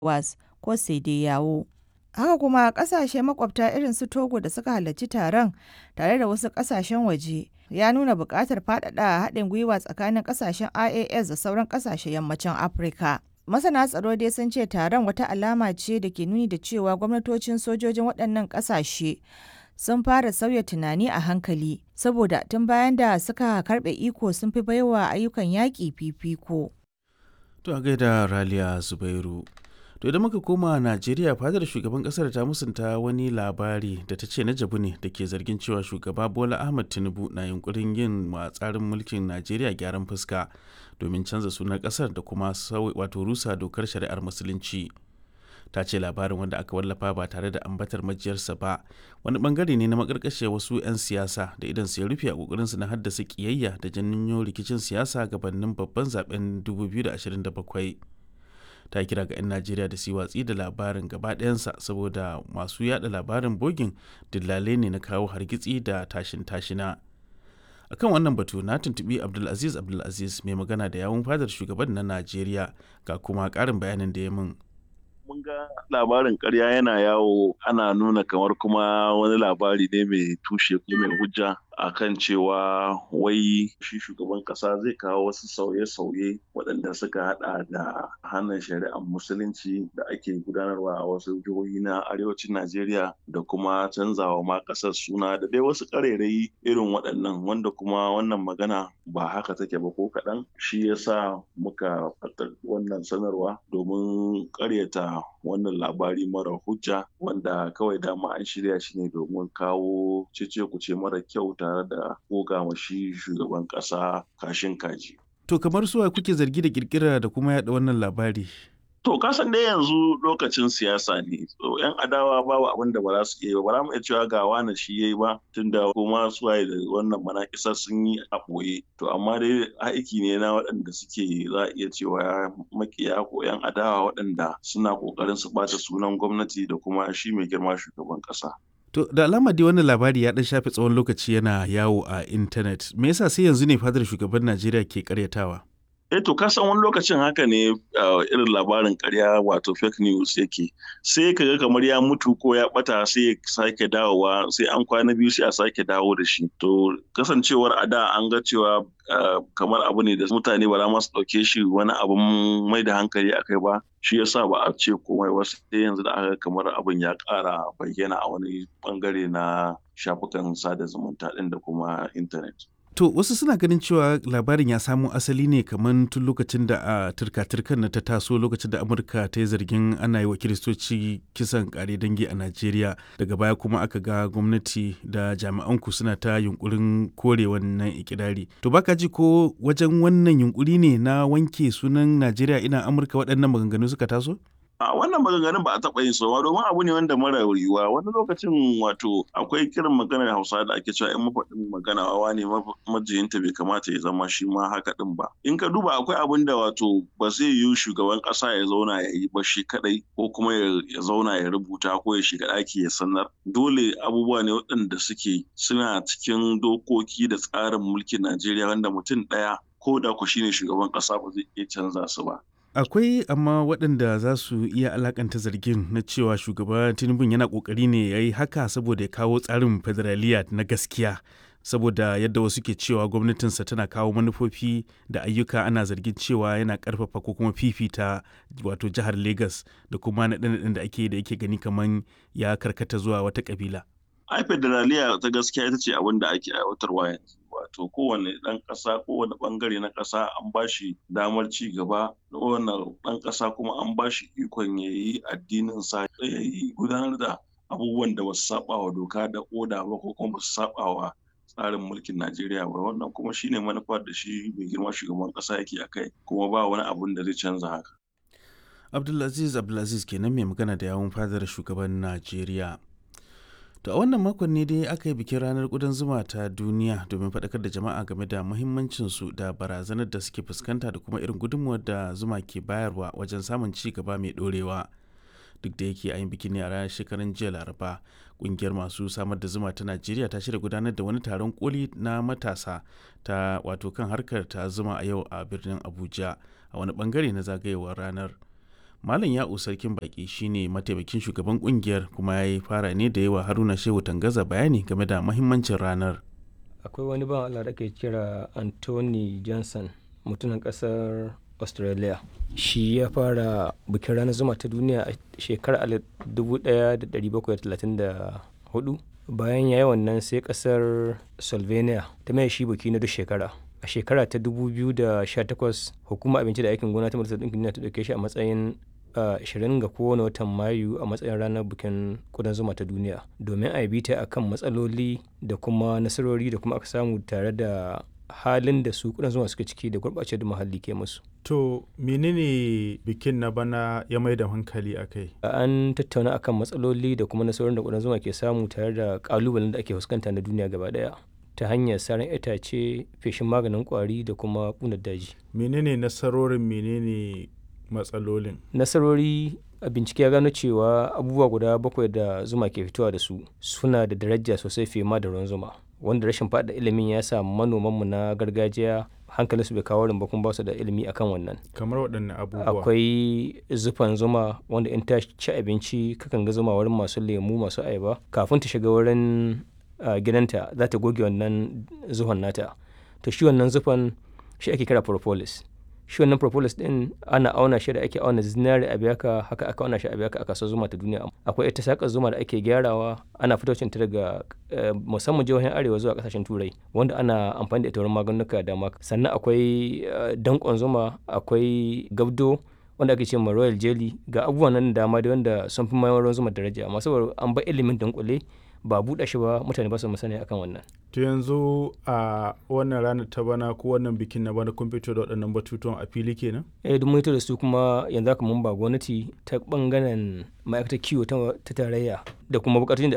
ECOWAS ko yawo Haka kuma kasashe makwabta irin su Togo da suka halarci taron tare da wasu kasashen waje ya nuna buƙatar faɗaɗa haɗin gwiwa tsakanin kasashen IAS da sauran kasashen yammacin Afirka. Masana tsaro dai sun ce taron wata alama ce da ke nuni da cewa gwamnatocin sojojin waɗannan kasashe sun fara sauya tunani a hankali saboda tun bayan da suka karɓe iko sun fi baiwa ayyukan yaƙi fifiko. To a gaida Raliya Zubairu. To idan muka koma Najeriya fadar shugaban kasar ta musunta wani labari da ta ce na jabu ne da ke zargin cewa shugaba Bola Ahmed Tinubu na yunkurin yin wa tsarin mulkin Najeriya gyaran fuska domin canza sunan kasar da kuma wato rusa dokar shari'ar musulunci. Ta ce labarin wanda aka wallafa ba tare da ambatar majiyarsa ba wani bangare ne na makarkashe wasu 'yan siyasa da idan su ya rufe a kokarinsu na haddasa kiyayya da janyo rikicin siyasa gabanin babban zaben 2027. ta kira ga 'yan najeriya da su watsi da labarin gaba ɗayansa saboda masu yada labarin bogin dillalai ne na kawo hargitsi da tashin tashina akan wannan batu na tuntubi abdulaziz abdulaziz mai magana da yawun fadar shugaban na najeriya ga kuma ƙarin bayanin da ya min mun ga labarin karya yana yawo ana nuna kamar kuma wani labari ne mai tushe ko mai hujja akan cewa wai shi shugaban kasa zai kawo wasu sauye-sauye waɗanda suka hada da hannun shari'ar musulunci da ake gudanarwa a wasu jihohi na arewacin najeriya da kuma canzawa ma ƙasar suna da dai wasu ƙarairayi irin waɗannan wanda kuma wannan magana ba haka take ba ko kaɗan shi yasa muka fatar wannan sanarwa domin ƙaryata wannan labari mara hujja wanda kawai dama an shirya shi ne domin kawo cece kuce mara kyau tare da goga shi shugaban kasa kashin kaji. To kamar suwa kuke zargi da kirkira da kuma yada wannan labari? To kasan dai yanzu lokacin siyasa ne. So yan adawa babu abin da ba za su iya ba. Ba za mu iya cewa ga wani shi yayi ba tunda kuma suwaye da wannan manakisa sun yi a ɓoye. To amma dai aiki ne na waɗanda suke za a iya cewa makiya ko yan adawa waɗanda suna ƙoƙarin su ɓata sunan gwamnati da kuma shi mai girma shugaban ƙasa. To da alama dai wannan labari ya dan shafe tsawon lokaci yana yawo a intanet. Me yasa sai yanzu ne fadar shugaban Najeriya ke karyatawa? Eh to ka san wani lokacin haka ne irin labarin karya wato fake news yake. Sai ka ga kamar ya mutu ko ya bata sai ya sake dawowa sai an kwana biyu sai a sake dawo da shi. To kasancewar a da an ga cewa kamar abu ne da mutane ba za ma su ɗauke shi wani abun mai da hankali akai ba shi yasa ba a ce komai wasu sai yanzu da aka kamar abin ya ƙara bayyana a wani bangare na shafukan sada zumunta ɗin da kuma intanet. To wasu suna ganin cewa labarin ya samo asali ne kamar tun lokacin da a turka-turkan na ta taso lokacin da Amurka ta yi zargin ana yi wa Kiristoci kisan kare dangi a Najeriya daga baya kuma aka ga gwamnati da jami'an ku suna ta yunkurin kore wannan ikirari. To baka ji ko wajen wannan yunkuri ne na wanke sunan Najeriya ina Amurka waɗannan maganganu suka taso? a wannan maganganun ba a taɓa yin sowa domin abu ne wanda mara yiwuwa wani lokacin wato akwai kiran maganar hausa da ake cewa in mafaɗin magana wawa ne majiyinta bai kamata ya zama shi ma haka ɗin ba in ka duba akwai abin da wato ba zai yiwu shugaban ƙasa ya zauna ya yi ba shi kaɗai ko kuma ya zauna ya rubuta ko ya shiga ɗaki ya sanar dole abubuwa ne waɗanda suke suna cikin dokoki da tsarin mulkin najeriya wanda mutum ɗaya ko da ku shine shugaban ƙasa ba zai iya canza su ba akwai amma waɗanda za su iya alakanta zargin na cewa shugaba tinubu yana ƙoƙari ne ya yi haka saboda ya kawo tsarin federaliya na gaskiya saboda yadda wasu ke cewa gwamnatinsa tana kawo manufofi da ayyuka ana zargin cewa yana ƙarfafa ko kuma fifita wato jihar lagos da kuma naɗe-naɗen da ake da yake gani kamar ya karkata zuwa wata ƙabila. ai federaliya ta gaskiya ita ce abin da ake aiwatarwa yanzu wato kowane ɗan ƙasa kowane ɓangare na ƙasa an ba shi damar ci gaba kowane ɗan ƙasa kuma an ba shi ikon ya yi addinin sa ya yi gudanar da abubuwan da basu saba wa doka da oda ba ko kuma basu saba wa tsarin mulkin Najeriya ba wannan kuma shine manufar da shi mai girma shugaban ƙasa yake akai kuma ba wani abun da zai canza haka Abdulaziz Abdulaziz kenan mai magana da yawun fadar shugaban Najeriya. To a wannan makon ne dai aka yi bikin ranar ƙudan zuma ta duniya domin faɗakar da jama'a game da muhimmancinsu da barazanar da suke fuskanta da kuma irin gudunmuwar da zuma ke bayarwa wajen samun ci gaba mai ɗorewa. Duk da yake yin bikin ne a ranar shekaran jiya Laraba, ƙungiyar masu samar da zuma ta Najeriya ta shirya gudanar da wani taron koli na matasa ta wato kan harkar ta zuma a yau a birnin Abuja a wani bangare na zagayewar ranar. Malam Ya'u Sarkin Baki shine mataimakin shugaban kungiyar kuma ya yi fara ne da yawa Haruna Shehu Tangaza bayani game da mahimmancin ranar. Akwai wani ban Allah da ke kira Anthony Johnson mutumin kasar Australia. Shi ya fara bikin ranar zuma ta duniya a shekarar 1734 bayan ya yi wannan sai kasar Slovenia ta mai shi biki na duk shekara. A shekara ta 2018 hukumar abinci da aikin gona ta Majalisar Ɗinkin Duniya ta ɗauke shi a matsayin Uh, 20 ga kowane watan mayu a matsayin ranar bikin kudan zuma ta duniya domin a yi bita a kan matsaloli da kuma nasarori da kuma aka samu tare da halin da su kudan zuma suka ciki da gurɓace da muhalli ke musu. To menene bikin na bana ya mai da hankali a kai? An tattauna akan matsaloli da kuma nasarorin da kudan zuma ke samu tare da kalubalen da ake fuskanta na duniya gaba daya. ta hanyar saran itace feshin maganin kwari da kuma ƙunar daji. Menene nasarorin menene matsalolin nasarori a bincike ya gano cewa abubuwa guda bakwai da zuma ke fitowa da su suna da daraja sosai fiye ma da ruwan zuma wanda rashin faɗa ilimin ya sa manomanmu na gargajiya hankalin su bai kawo rin kuma ba su da ilimi akan wannan kamar waɗanne abubuwa akwai zufan zuma wanda in ta ci abinci kakan ga zuma wurin masu lemu masu ayaba kafin ta shiga wurin gidanta za ta goge wannan zuhon nata to shi wannan zufan shi ake kira propolis shi wannan propolis din ana auna shi da ake auna zinari a biyaka haka aka auna shi a biyaka a kasuwar zuma ta duniya akwai ita sakar zuma da ake gyarawa ana fitocin ta daga musamman jihohin arewa zuwa kasashen turai wanda ana amfani da ita wurin maganuka da dama sannan akwai dankon zuma akwai gabdo wanda ake ce ma royal jelly ga abubuwan nan dama da wanda sun fi mayar ruwan zuma daraja amma saboda an ba ilimin dunkule ba buɗe shi ba mutane ba su musani akan wannan. To yanzu a wannan ranar ta bana ko wannan bikin na bana kun fito da waɗannan batutuwan a fili kenan? Eh duk mun da su kuma yanzu haka mun ba gwamnati ta bangaren ma'aikatar kiwo ta tarayya da kuma bukatun da